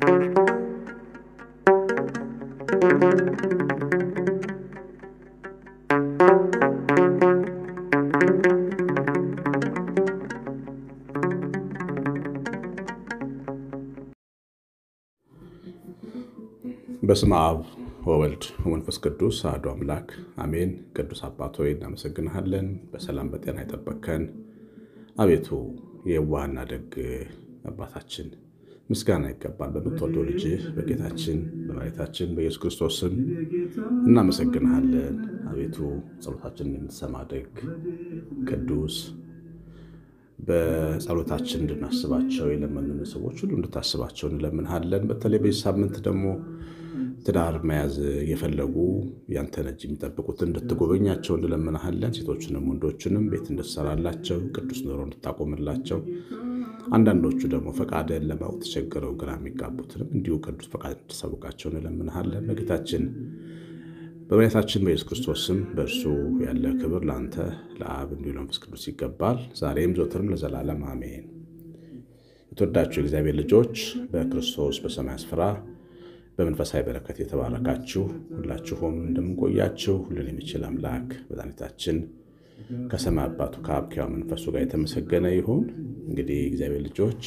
በስመ አብ ወወልድ ወመንፈስ ቅዱስ አሐዱ አምላክ አሜን። ቅዱስ አባት ሆይ እናመሰግንሃለን፣ በሰላም በጤና የጠበቅከን አቤቱ የዋህና ደግ አባታችን ምስጋና ይገባል። በምትወደው ልጅ በጌታችን በመድኃኒታችን በኢየሱስ ክርስቶስ ስም እናመሰግንሃለን። አቤቱ ጸሎታችንን የምትሰማ ደግ ቅዱስ በጸሎታችን እንድናስባቸው የለመኑን ሰዎች ሁሉ እንድታስባቸው እንለምንሃለን። በተለይ በዚህ ሳምንት ደግሞ ትዳር መያዝ የፈለጉ ያንተን እጅ የሚጠብቁትን እንድትጎበኛቸው እንለምንሃለን። ሴቶችንም ወንዶችንም ቤት እንድትሰራላቸው፣ ቅዱስ ኑሮ እንድታቆምላቸው፣ አንዳንዶቹ ደግሞ ፈቃድን ለማወቅ ተቸግረው ግራ የሚጋቡትንም እንዲሁ ቅዱስ ፈቃድ እንድትሰብቃቸው እንለምንሃለን። በጌታችን በመድኃኒታችን በኢየሱስ ክርስቶስ ስም በእርሱ ያለ ክብር ለአንተ ለአብ እንዲሁ ለመንፈስ ቅዱስ ይገባል፣ ዛሬም ዘወትርም ለዘላለም አሜን። የተወዳችሁ የእግዚአብሔር ልጆች በክርስቶስ በሰማይ ስፍራ በመንፈሳዊ በረከት የተባረካችሁ ሁላችሁም እንደምንቆያችሁ ሁሉን የሚችል አምላክ መድኃኒታችን ከሰማይ አባቱ ከአብ ከሕያው መንፈሱ ጋር የተመሰገነ ይሁን። እንግዲህ የእግዚአብሔር ልጆች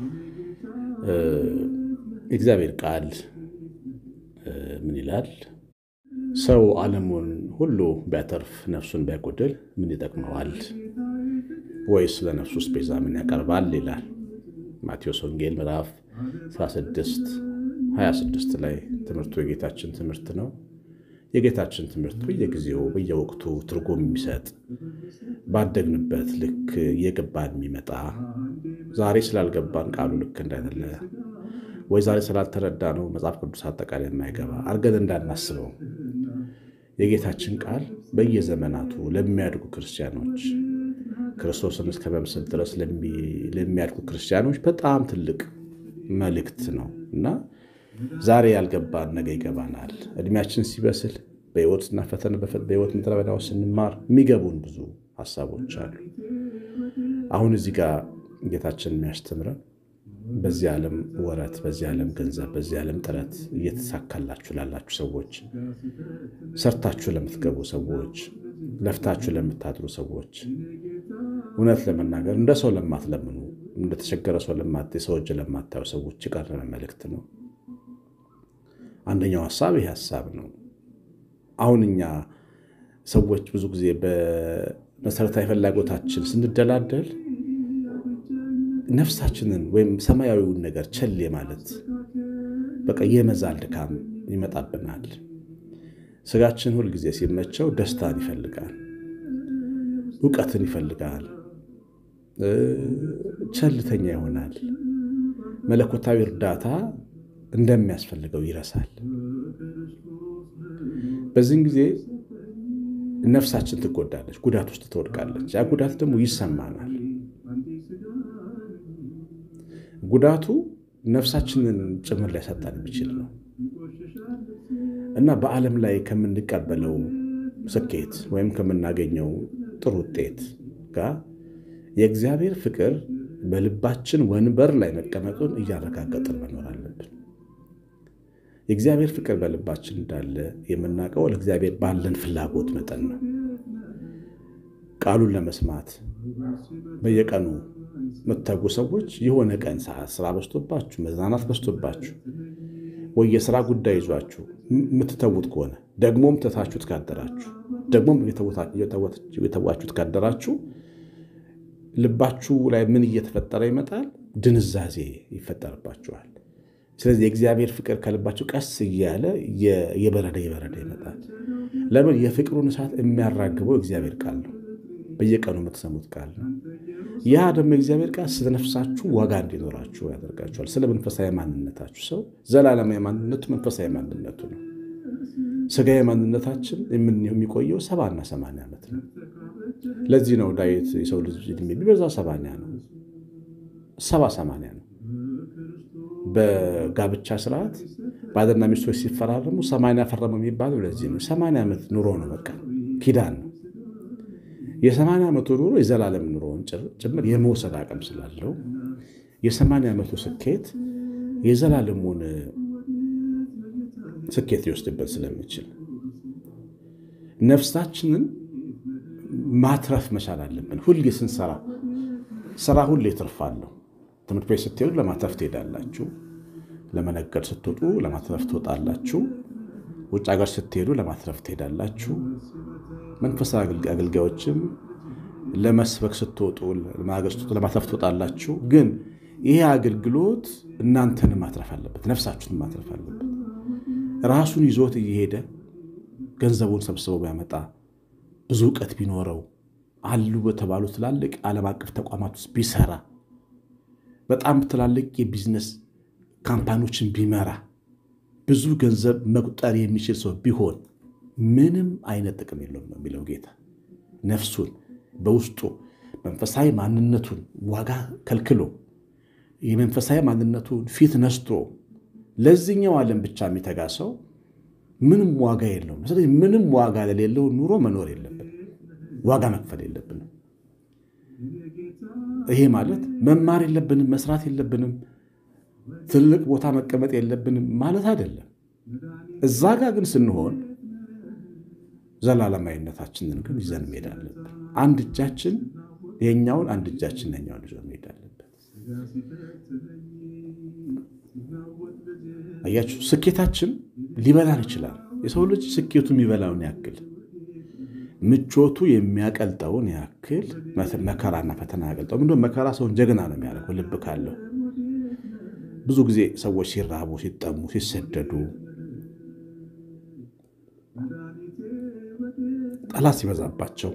የእግዚአብሔር ቃል ምን ይላል? ሰው ዓለሙን ሁሉ ቢያተርፍ ነፍሱን ቢያጎድል ምን ይጠቅመዋል? ወይስ ለነፍሱስ ቤዛ ምን ያቀርባል? ይላል ማቴዎስ ወንጌል ምዕራፍ 16 26 ላይ ትምህርቱ የጌታችን ትምህርት ነው። የጌታችን ትምህርት በየጊዜው በየወቅቱ ትርጉም የሚሰጥ ባደግንበት ልክ እየገባን የሚመጣ ዛሬ ስላልገባን ቃሉ ልክ እንዳይደለ ወይ ዛሬ ስላልተረዳ ነው መጽሐፍ ቅዱስ አጠቃላይ የማይገባ አድርገን እንዳናስበው የጌታችን ቃል በየዘመናቱ ለሚያድጉ ክርስቲያኖች ክርስቶስን እስከ መምሰል ድረስ ለሚያድጉ ክርስቲያኖች በጣም ትልቅ መልእክት ነው እና ዛሬ ያልገባን ነገ ይገባናል። እድሜያችን ሲበስል በሕይወትና ፈተና በሕይወት ምድረ በዳ ውስጥ ስንማር የሚገቡን ብዙ ሀሳቦች አሉ። አሁን እዚህ ጋር ጌታችን የሚያስተምረን በዚህ ዓለም ወረት፣ በዚህ ዓለም ገንዘብ፣ በዚህ ዓለም ጥረት እየተሳካላችሁ ላላችሁ ሰዎች፣ ሰርታችሁ ለምትገቡ ሰዎች፣ ለፍታችሁ ለምታድሩ ሰዎች፣ እውነት ለመናገር እንደ ሰው ለማትለምኑ እንደተቸገረ ሰው ሰው እጅ ለማታዩ ሰዎች የቀረበ መልእክት ነው። አንደኛው ሀሳብ ይህ ሀሳብ ነው። አሁን እኛ ሰዎች ብዙ ጊዜ በመሰረታዊ ፍላጎታችን ስንደላደል ነፍሳችንን ወይም ሰማያዊውን ነገር ቸል ማለት በቃ የመዛል ድካም ይመጣብናል። ስጋችን ሁልጊዜ ሲመቸው ደስታን ይፈልጋል፣ እውቀትን ይፈልጋል፣ ቸልተኛ ይሆናል። መለኮታዊ እርዳታ እንደሚያስፈልገው ይረሳል። በዚህን ጊዜ ነፍሳችን ትጎዳለች፣ ጉዳት ውስጥ ትወድቃለች። ያ ጉዳት ደግሞ ይሰማናል። ጉዳቱ ነፍሳችንን ጭምር ሊያሳጣን የሚችል ነው እና በዓለም ላይ ከምንቀበለው ስኬት ወይም ከምናገኘው ጥሩ ውጤት ጋር የእግዚአብሔር ፍቅር በልባችን ወንበር ላይ መቀመጡን እያረጋገጥን መኖር አለብን። የእግዚአብሔር ፍቅር በልባችን እንዳለ የምናውቀው ለእግዚአብሔር ባለን ፍላጎት መጠን ነው። ቃሉን ለመስማት በየቀኑ የምትተጉ ሰዎች የሆነ ቀን ሰዓት ስራ በዝቶባችሁ፣ መዝናናት በዝቶባችሁ ወይ የስራ ጉዳይ ይዟችሁ የምትተዉት ከሆነ ደግሞም ትታችሁት ካደራችሁ ደግሞም የተዋችሁት ካደራችሁ ልባችሁ ላይ ምን እየተፈጠረ ይመጣል? ድንዛዜ ይፈጠርባችኋል። ስለዚህ የእግዚአብሔር ፍቅር ከልባችሁ ቀስ እያለ የበረደ የበረደ ይመጣል። ለምን? የፍቅሩን እሳት የሚያራግበው እግዚአብሔር ቃል ነው። በየቀኑ የምትሰሙት ቃል ነው። ያ ደግሞ የእግዚአብሔር ቃል ስለ ነፍሳችሁ ዋጋ እንዲኖራችሁ ያደርጋችኋል። ስለ መንፈሳዊ ማንነታችሁ ሰው ዘላለማዊ ማንነቱ መንፈሳዊ ማንነቱ ነው። ስጋዊ ማንነታችን የሚቆየው ሰባና ሰማንያ ዓመት ነው። ለዚህ ነው ዳዊት የሰው ልጅ ዕድሜ ቢበዛ ሰባንያ ነው፣ ሰባ ሰማንያ ነው። በጋብቻ ስርዓት ባልና ሚስቶች ሲፈራረሙ ሰማንያ ፈረሙ የሚባለው ለዚህ ነው። ሰማንያ ዓመት ኑሮ ነው፣ በቃ ኪዳን ነው። የሰማንያ ዓመቱ ኑሮ የዘላለም ኑሮውን ጭምር የመውሰድ አቅም ስላለው የሰማንያ ዓመቱ ስኬት የዘላለሙን ስኬት ሊወስድበት ስለሚችል ነፍሳችንን ማትረፍ መቻል አለብን። ሁሌ ስንሰራ ስራ ሁሌ ትርፋለሁ። ትምህርት ቤት ስትሄዱ ለማትረፍ ትሄዳላችሁ። ለመነገድ ስትወጡ ለማትረፍ ትወጣላችሁ። ውጭ ሀገር ስትሄዱ ለማትረፍ ትሄዳላችሁ። መንፈሳዊ አገልጋዮችም ለመስበክ ስትወጡ ለማገር ስትወጡ ለማትረፍ ትወጣላችሁ። ግን ይሄ አገልግሎት እናንተን ማትረፍ አለበት፣ ነፍሳችሁን ማትረፍ አለበት። ራሱን ይዞት እየሄደ ገንዘቡን ሰብስበው ቢያመጣ ብዙ እውቀት ቢኖረው አሉ በተባሉ ትላልቅ ዓለም አቀፍ ተቋማት ውስጥ ቢሰራ በጣም ትላልቅ የቢዝነስ ካምፓኒዎችን ቢመራ ብዙ ገንዘብ መቁጠር የሚችል ሰው ቢሆን ምንም አይነት ጥቅም የለውም ነው የሚለው ጌታ። ነፍሱን በውስጡ መንፈሳዊ ማንነቱን ዋጋ ከልክሎ የመንፈሳዊ ማንነቱን ፊት ነስቶ ለዚህኛው ዓለም ብቻ የሚተጋ ሰው ምንም ዋጋ የለውም። ስለዚህ ምንም ዋጋ ለሌለው ኑሮ መኖር የለብንም፣ ዋጋ መክፈል የለብንም። ይሄ ማለት መማር የለብንም፣ መስራት የለብንም፣ ትልቅ ቦታ መቀመጥ የለብንም ማለት አይደለም። እዛ ጋር ግን ስንሆን ዘላለማዊነታችንን ግን ይዘን መሄድ አለብን። አንድ እጃችን የኛውን፣ አንድ እጃችን የኛውን ይዞ መሄድ አለብን። አያችሁ፣ ስኬታችን ሊበላን ይችላል። የሰው ልጅ ስኬቱ የሚበላውን ያክል ምቾቱ የሚያቀልጠውን ያክል መከራና ፈተና ያቀልጠው። ምንድን መከራ ሰውን ጀግና ነው የሚያደርገው ልብ ካለው። ብዙ ጊዜ ሰዎች ሲራቡ፣ ሲጠሙ፣ ሲሰደዱ፣ ጠላት ሲበዛባቸው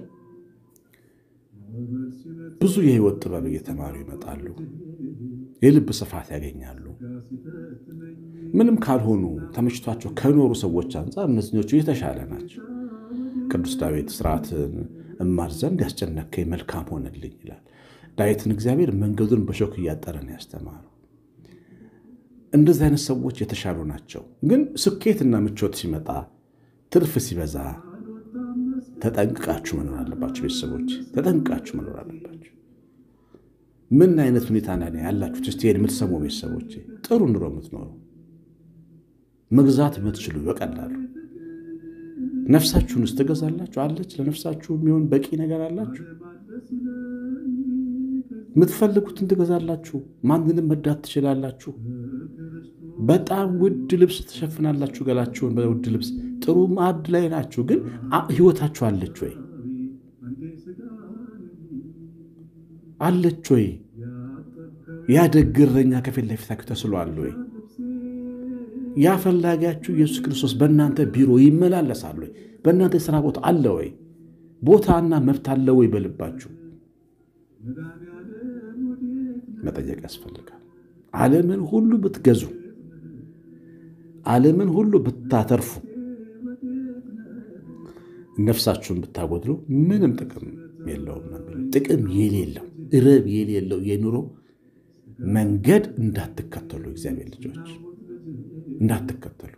ብዙ የህይወት ጥበብ እየተማሩ ይመጣሉ። የልብ ስፋት ያገኛሉ። ምንም ካልሆኑ ተመችቷቸው ከኖሩ ሰዎች አንጻር እነዚኞቹ የተሻለ ናቸው። ቅዱስ ዳዊት ስርዓትን እማር ዘንድ ያስጨነከኝ መልካም ሆነልኝ ይላል። ዳዊትን እግዚአብሔር መንገዱን በሾክ እያጠረን ያስተማረው። እንደዚህ አይነት ሰዎች የተሻሉ ናቸው። ግን ስኬትና ምቾት ሲመጣ ትርፍ ሲበዛ ተጠንቅቃችሁ መኖር አለባቸው። ቤተሰቦች ተጠንቅቃችሁ መኖር አለባቸው። ምን አይነት ሁኔታ ና ያላችሁት? እስቲ የምትሰሙ ቤተሰቦች ጥሩ ኑሮ የምትኖሩ መግዛት የምትችሉ በቀላሉ ነፍሳችሁን ውስጥ ትገዛላችሁ አለች። ለነፍሳችሁ የሚሆን በቂ ነገር አላችሁ። የምትፈልጉትን ትገዛላችሁ። ማንንም መዳት ትችላላችሁ። በጣም ውድ ልብስ ትሸፍናላችሁ። ገላችሁን በውድ ልብስ ጥሩ ማዕድ ላይ ናችሁ። ግን ህይወታችሁ አለች ወይ? አለች ወይ? ያ ደግ እረኛ ከፊት ለፊታችሁ ተስሏል ወይ? ያ ፈላጊያችሁ ኢየሱስ ክርስቶስ በእናንተ ቢሮ ይመላለሳል ወይ? በእናንተ የሥራ ቦታ አለ ወይ? ቦታና መብት አለ ወይ? በልባችሁ መጠየቅ ያስፈልጋል። ዓለምን ሁሉ ብትገዙ፣ ዓለምን ሁሉ ብታተርፉ፣ ነፍሳችሁን ብታጎድሉ ምንም ጥቅም የለውም። ጥቅም የሌለው ረብ የሌለው የኑሮ መንገድ እንዳትከተሉ እግዚአብሔር ልጆች እንዳትከተሉ።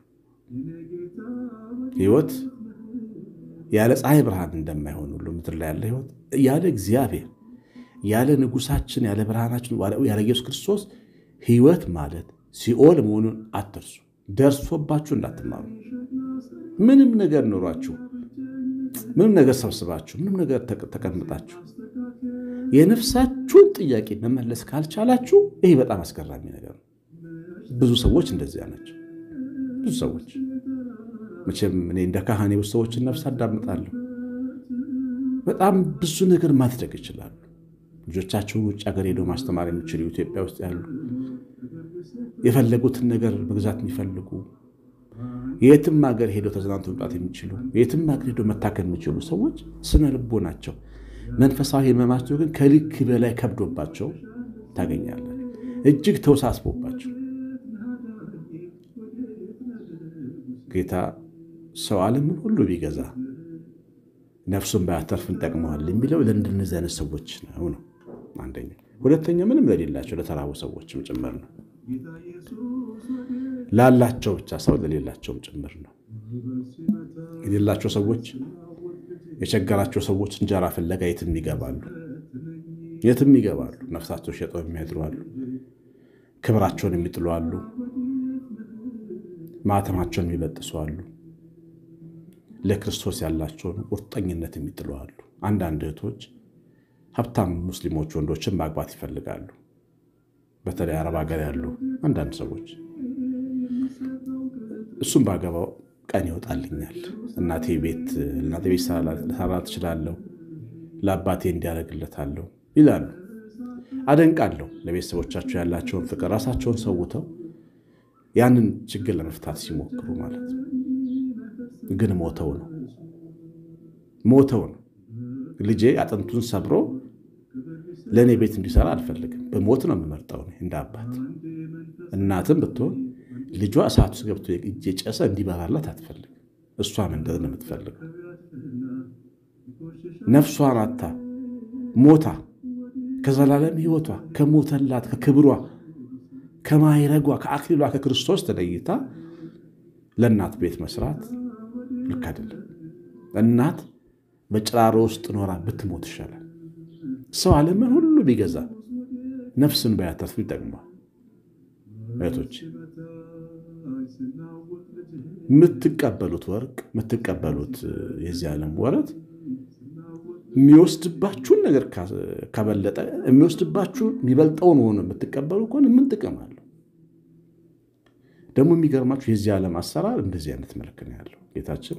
ህይወት ያለ ፀሐይ ብርሃን እንደማይሆን ሁሉ ምድር ላይ ያለ ህይወት ያለ እግዚአብሔር ያለ ንጉሳችን ያለ ብርሃናችን ያለ ኢየሱስ ክርስቶስ ህይወት ማለት ሲኦል መሆኑን አትርሱ። ደርሶባችሁ እንዳትማሩ። ምንም ነገር ኖሯችሁ፣ ምንም ነገር ሰብስባችሁ፣ ምንም ነገር ተቀምጣችሁ የነፍሳችሁን ጥያቄ መመለስ ካልቻላችሁ ይህ በጣም አስገራሚ ነገር ነው። ብዙ ሰዎች እንደዚያ ናቸው። ብዙ ሰዎች መቼም እኔ እንደ ካህን ብዙ ሰዎችን ነፍስ አዳምጣለሁ። በጣም ብዙ ነገር ማድረግ ይችላሉ። ልጆቻቸውን ውጭ ሀገር ሄደው ማስተማር የሚችሉ ኢትዮጵያ ውስጥ ያሉ የፈለጉትን ነገር መግዛት የሚፈልጉ የትም ሀገር ሄደው ተዝናንቶ መምጣት የሚችሉ የትም ሀገር ሄደው መታከል የሚችሉ ሰዎች ስነ ልቦ ናቸው። መንፈሳዊ ህመማቸው ግን ከልክ በላይ ከብዶባቸው ታገኛለን። እጅግ ተወሳስቦባቸው ጌታ ሰው ዓለምን ሁሉ ቢገዛ ነፍሱን ባያተርፍ እንጠቅመዋል የሚለው ለእንደነዚህ አይነት ሰዎች ነው ነው አንደኛ። ሁለተኛ ምንም ለሌላቸው ለተራቡ ሰዎችም ጭምር ነው። ላላቸው ብቻ ሰው ለሌላቸውም ጭምር ነው። የሌላቸው ሰዎች የቸገራቸው ሰዎች እንጀራ ፍለጋ የትም ይገባሉ፣ የትም ይገባሉ። ነፍሳቸው ሸጠው የሚያድሩ አሉ። ክብራቸውን የሚጥሉ አሉ። ማተማቸውን የሚበጥሱ አሉ። ለክርስቶስ ያላቸውን ቁርጠኝነት የሚጥሉ አሉ። አንዳንድ እህቶች ሀብታም ሙስሊሞች ወንዶችን ማግባት ይፈልጋሉ። በተለይ አረብ ሀገር ያሉ አንዳንድ ሰዎች እሱም ባገባው ቀን ይወጣልኛል፣ እናቴ ቤት እናቴ ቤት ልሰራ ትችላለሁ፣ ለአባቴ እንዲያደርግለታለሁ ይላሉ። አደንቃለሁ። ለቤተሰቦቻቸው ያላቸውን ፍቅር ራሳቸውን ሰውተው ያንን ችግር ለመፍታት ሲሞክሩ ማለት ነው። ግን ሞተው ነው ሞተው ነው። ልጄ አጥንቱን ሰብሮ ለእኔ ቤት እንዲሰራ አልፈልግም። በሞት ነው የምመርጠው እንደ አባት። እናትም ብትሆን ልጇ እሳት ውስጥ ገብቶ እየጨሰ እንዲበራላት አትፈልግም። እሷም እንደዚህ ነው የምትፈልገው። ነፍሷን አታ ሞታ ከዘላለም ሕይወቷ ከሞተላት ከክብሯ ከማይረጓ ከአክሊሏ ከክርስቶስ ተለይታ ለእናት ቤት መስራት ልክ አይደለም። እናት በጭራሮ ውስጥ ኖራ ብትሞት ይሻላል። ሰው ዓለምን ሁሉ ቢገዛ ነፍስን ባያተርፍ ይጠቅማል። እህቶች የምትቀበሉት ወርቅ የምትቀበሉት የዚህ ዓለም ወረት የሚወስድባችሁን ነገር ከበለጠ የሚወስድባችሁ የሚበልጠውን ሆኖ የምትቀበሉ ከሆነ ምን ጥቅም አለው? ደግሞ የሚገርማችሁ የዚህ ዓለም አሰራር እንደዚህ አይነት መልክ ነው ያለው። ጌታችን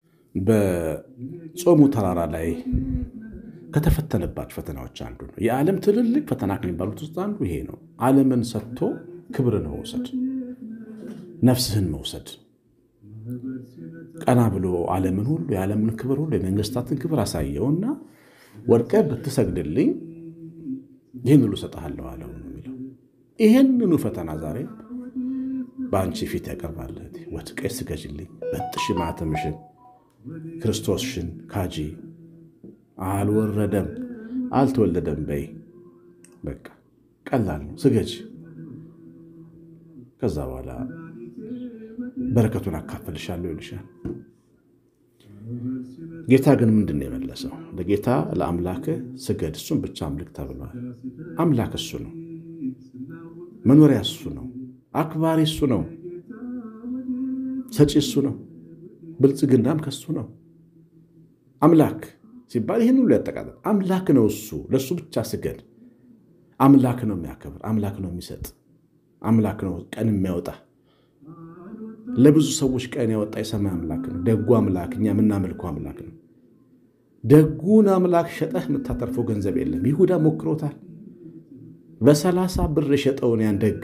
በጾሙ ተራራ ላይ ከተፈተነባቸው ፈተናዎች አንዱ ነው። የዓለም ትልልቅ ፈተና ከሚባሉት ውስጥ አንዱ ይሄ ነው። ዓለምን ሰጥቶ ክብርን መውሰድ፣ ነፍስህን መውሰድ ቀና ብሎ ዓለምን ሁሉ የዓለምን ክብር ሁሉ የመንግስታትን ክብር አሳየውና ወድቀ ብትሰግድልኝ ይህን ሁሉ እሰጥሃለሁ አለው የሚለው ይህንኑ ፈተና ዛሬ በአንቺ ፊት ያቀርባል። ወድቀሽ ስገጅልኝ፣ በጥሽ ማተምሽን፣ ክርስቶስሽን ካጂ አልወረደም አልተወለደም በይ። በቃ ቀላል ነው፣ ስገጅ። ከዛ በኋላ በረከቱን አካፈልሻለሁ ይልሻል። ጌታ ግን ምንድን ነው የመለሰው? ለጌታ ለአምላክህ ስገድ፣ እሱን ብቻ አምልክ ተብሏል። አምላክ እሱ ነው፣ መኖሪያ እሱ ነው፣ አክባሪ እሱ ነው፣ ሰጪ እሱ ነው፣ ብልጽግናም ከሱ ነው። አምላክ ሲባል ይህን ሁሉ ያጠቃልላል። አምላክ ነው እሱ፣ ለእሱ ብቻ ስገድ። አምላክ ነው የሚያከብር፣ አምላክ ነው የሚሰጥ፣ አምላክ ነው ቀን የሚያወጣ ለብዙ ሰዎች ቀን ያወጣ የሰማይ አምላክ ነው። ደጉ አምላክ እኛ የምናመልከው አምላክ ነው። ደጉን አምላክ ሸጠህ የምታተርፈው ገንዘብ የለም። ይሁዳ ሞክሮታል። በሰላሳ ብር የሸጠውን ያን ደግ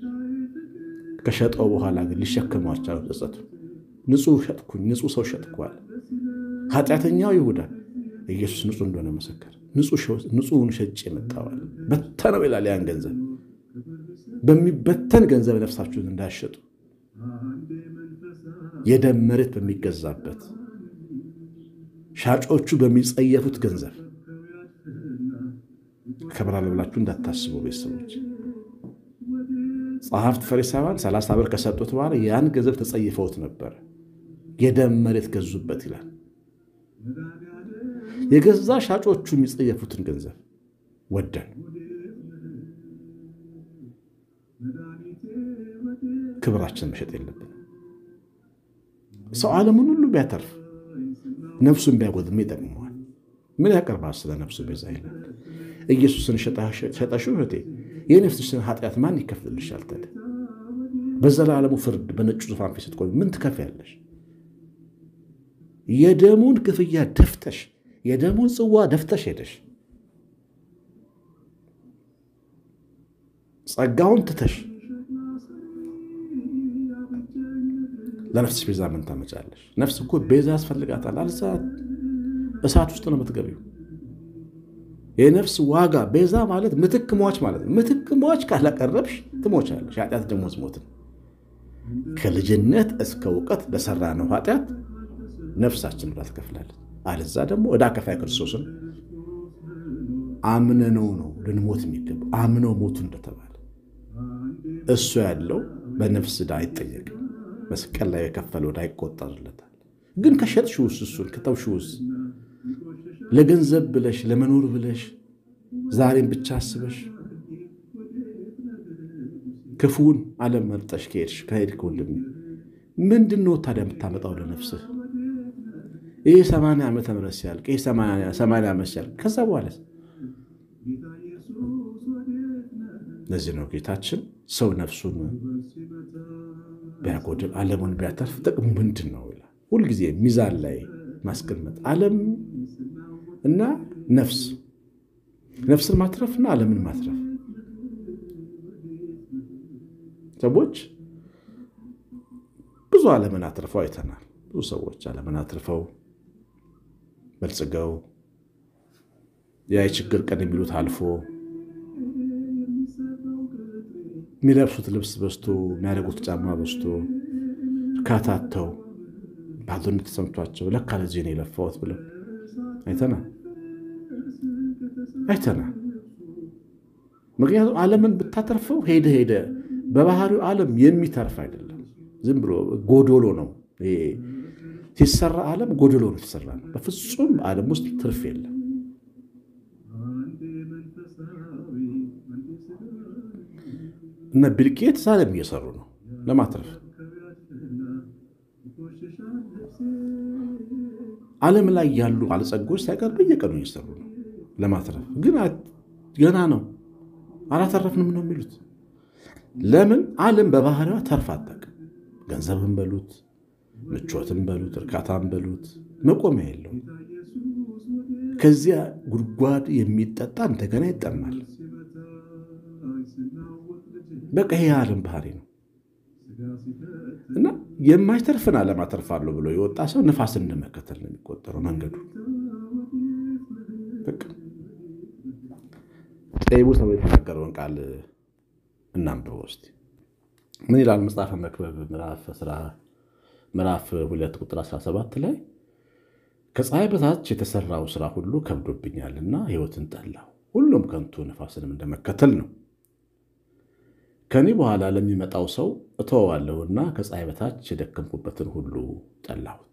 ከሸጠው በኋላ ግን ሊሸከመው አልቻለም። ጸጸቱ ንጹሕ ሸጥኩኝ፣ ንጹሕ ሰው ሸጥኳል። ኃጢአተኛው ይሁዳ ኢየሱስ ንጹሕ እንደሆነ መሰከር። ንጹሑን ሸጭ የመጣዋል በተነው ይላል። ያን ገንዘብ በሚበተን ገንዘብ ነፍሳችሁን እንዳያሸጡ የደም መሬት በሚገዛበት ሻጮቹ በሚጸየፉት ገንዘብ ከብራለሁ ብላችሁ እንዳታስቡ ቤተሰቦች። ጸሐፍት ፈሪሳውያን ሰላሳ ብር ከሰጡት በኋላ ያን ገንዘብ ተጸይፈውት ነበር። የደም መሬት ገዙበት ይላል። የገዛ ሻጮቹ የሚጸየፉትን ገንዘብ ወደን ክብራችን መሸጥ የለብንም። ሰው ዓለምን ሁሉ ቢያተርፍ ነፍሱን ቢያጎድም ይጠቅመዋል። ምን ያቀርባል? ስለ ነፍሱ ቤዛ ይላል። ኢየሱስን ሸጠሽው እህቴ የነፍስሽን ኃጢአት ማን ይከፍልልሻል? ታዲያ በዘላለሙ ፍርድ በነጩ ዙፋን ፊት ስትቆሚ ምን ትከፍያለሽ? የደሙን ክፍያ ደፍተሽ የደሙን ጽዋ ደፍተሽ ሄደሽ ጸጋውን ትተሽ ለነፍስሽ ቤዛ ምን ታመጫለሽ? ነፍስ እኮ ቤዛ ያስፈልጋታል። አልዛ እሳት ውስጥ ነው የምትገቢው። የነፍስ ዋጋ ቤዛ ማለት ምትክ ሟች ማለት ነው። ምትክ ሟች ካላቀረብሽ ትሞቻለሽ። ኃጢአት ደሞዝ ሞት ነው። ከልጅነት እስከ እውቀት ለሰራ ነው ኃጢአት ነፍሳችን ብላ ትከፍላለች። አልዛ ደግሞ ዕዳ ከፋይ ክርስቶስን አምነነው ነው ልንሞት የሚገባው። አምነው ሞቱ እንደተባለ እሱ ያለው በነፍስ ዕዳ አይጠየቅም። መስቀል ላይ የከፈለው ዕዳ ይቆጠርለታል። ግን ከሸጥሽውስ እሱን ከተውሽውስ ለገንዘብ ብለሽ ለመኖር ብለሽ ዛሬም ብቻ አስበሽ ክፉን ዓለም መርጠሽ ከሄድሽ ከሄድክ ወንድሜ ምንድን ነው ታዲያ የምታመጣው ለነፍስህ? ይህ ሰማንያ ዓመተ ምህረት ሲያልቅ ይህ ሰማንያ ዓመት ሲያልቅ ከዛ በኋላ ለዚህ ነው ጌታችን ሰው ነፍሱን ቢያጎድል ዓለሙን ቢያተርፍ ጥቅሙ ምንድን ነው ይላል። ሁልጊዜ ሚዛን ላይ ማስቀመጥ ዓለም እና ነፍስ ነፍስን ማትረፍና ዓለምን ማትረፍ ሰዎች ብዙ ዓለምን አትርፈው አይተናል። ብዙ ሰዎች ዓለምን አትርፈው በልጽገው ያ የችግር ቀን የሚሉት አልፎ የሚለብሱት ልብስ በዝቶ የሚያደርጉት ጫማ በዝቶ እርካታተው ባዶነት ተሰምቷቸው ለካ ለዚህ ነው የለፋሁት ብለው አይተናል አይተናል። ምክንያቱም ዓለምን ብታተርፈው ሄደ ሄደ በባህሪው ዓለም የሚተርፍ አይደለም። ዝም ብሎ ጎዶሎ ነው ሲሰራ ዓለም ጎዶሎ ነው የተሰራ ነው። በፍጹም ዓለም ውስጥ ትርፍ የለም። እነ ቢል ጌትስ ዓለም እየሰሩ ነው ለማትረፍ። ዓለም ላይ ያሉ ባለጸጎች ሳይቀር በየቀኑ እየሰሩ ነው ለማትረፍ። ግን ገና ነው አላተረፍንም ነው የሚሉት። ለምን? ዓለም በባህሪዋ ተርፍ አታውቅም። ገንዘብን በሉት ምቾትን በሉት እርካታን በሉት መቆሚያ የለውም። ከዚያ ጉድጓድ የሚጠጣ እንደገና ይጠማል። በቃ ይሄ የዓለም ባህሪ ነው እና የማይተርፍን ዓለም አተርፋለሁ ብሎ የወጣ ሰው ንፋስን እንደመከተል ነው የሚቆጠረው መንገዱ። ጠቢቡ ሰው የተናገረውን ቃል እናንብበው እስቲ። ምን ይላል መጽሐፈ መክብብ ምዕራፍ ሁለት ቁጥር 17 ላይ ከፀሐይ በታች የተሰራው ስራ ሁሉ ከብዶብኛልና ሕይወትን ጠላሁ፣ ሁሉም ከንቱ ነፋስንም እንደመከተል ነው። ከኔ በኋላ ለሚመጣው ሰው እተወዋለሁና ከፀሐይ በታች የደከምኩበትን ሁሉ ጠላሁት።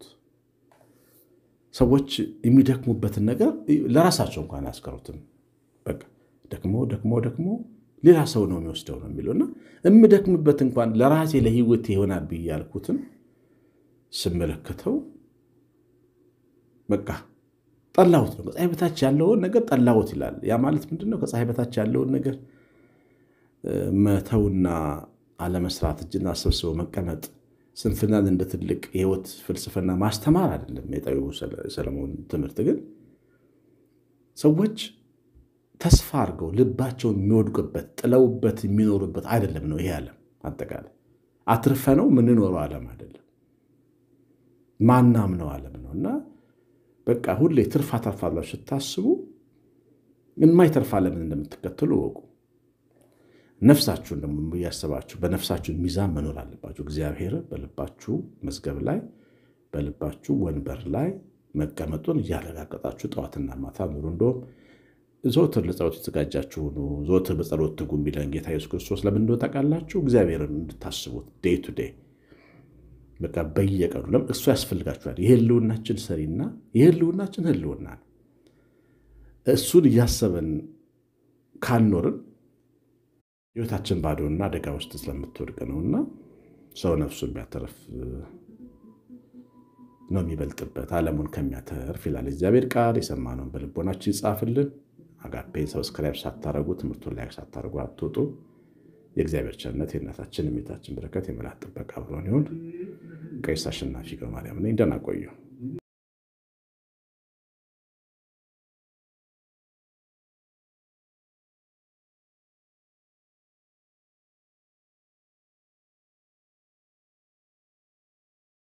ሰዎች የሚደክሙበትን ነገር ለራሳቸው እንኳን አያስቀሩትም። በቃ ደክሞ ደክሞ ደክሞ ሌላ ሰው ነው የሚወስደው ነው የሚለውና የምደክምበት እንኳን ለራሴ ለህይወት ይሆናል ብዬ ያልኩትን ስመለከተው በቃ ጠላሁት ነው። ከፀሐይ በታች ያለውን ነገር ጠላሁት ይላል። ያ ማለት ምንድን ነው? ከፀሐይ በታች ያለውን ነገር መተውና አለመስራት፣ እጅና ሰብስቦ መቀመጥ፣ ስንፍናን እንደ ትልቅ የህይወት ፍልስፍና ማስተማር አይደለም። የጠቢቡ ሰለሞን ትምህርት ግን ሰዎች ተስፋ አድርገው ልባቸውን የሚወድቁበት ጥለውበት የሚኖሩበት አይደለም ነው ይሄ ዓለም። አጠቃላይ አትርፈ ነው የምንኖረው ዓለም አይደለም፣ ማናምነው ዓለም ነው እና በቃ ሁሌ ትርፍ አተርፋላችሁ ስታስቡ የማይተርፍ ዓለምን እንደምትከተሉ እወቁ። ነፍሳችሁን ደግሞ እያሰባችሁ በነፍሳችሁ ሚዛን መኖር አለባችሁ። እግዚአብሔር በልባችሁ መዝገብ ላይ በልባችሁ ወንበር ላይ መቀመጡን እያረጋገጣችሁ ጠዋትና ማታ ኑሩ። እንደውም ዘወትር ለጸሎት የተዘጋጃችሁ ሁኑ፣ ዘወትር በጸሎት ትጉ የሚለን ጌታ ኢየሱስ ክርስቶስ ለምን እንደሆነ ታውቃላችሁ? እግዚአብሔርን እንድታስቡት ዴይ ቱ ዴይ በቃ በየቀኑ ለምን እሱ ያስፈልጋችኋል። የህልውናችን ሰሪና የህልውናችን ህልውና ነው። እሱን እያሰበን ካልኖርን ህይወታችን ባዶና አደጋ ውስጥ ስለምትወድቅ ነውና ሰው ነፍሱን ቢያተርፍ ነው የሚበልጥበት ዓለሙን ከሚያተርፍ ይላል እግዚአብሔር ቃል። የሰማነውን በልቦናችን ይጻፍልን። አጋፔን ሰብስክራይብ ሳታረጉ ትምህርቱን ላይ ሳታረጉ አትወጡ። የእግዚአብሔር ቸርነት የእናታችን የቤታችን በረከት የመላእክት ጥበቃ አብሮን ይሁን። ቀሲስ አሸናፊ ገብረማርያም ነኝ። ደህና ቆዩ።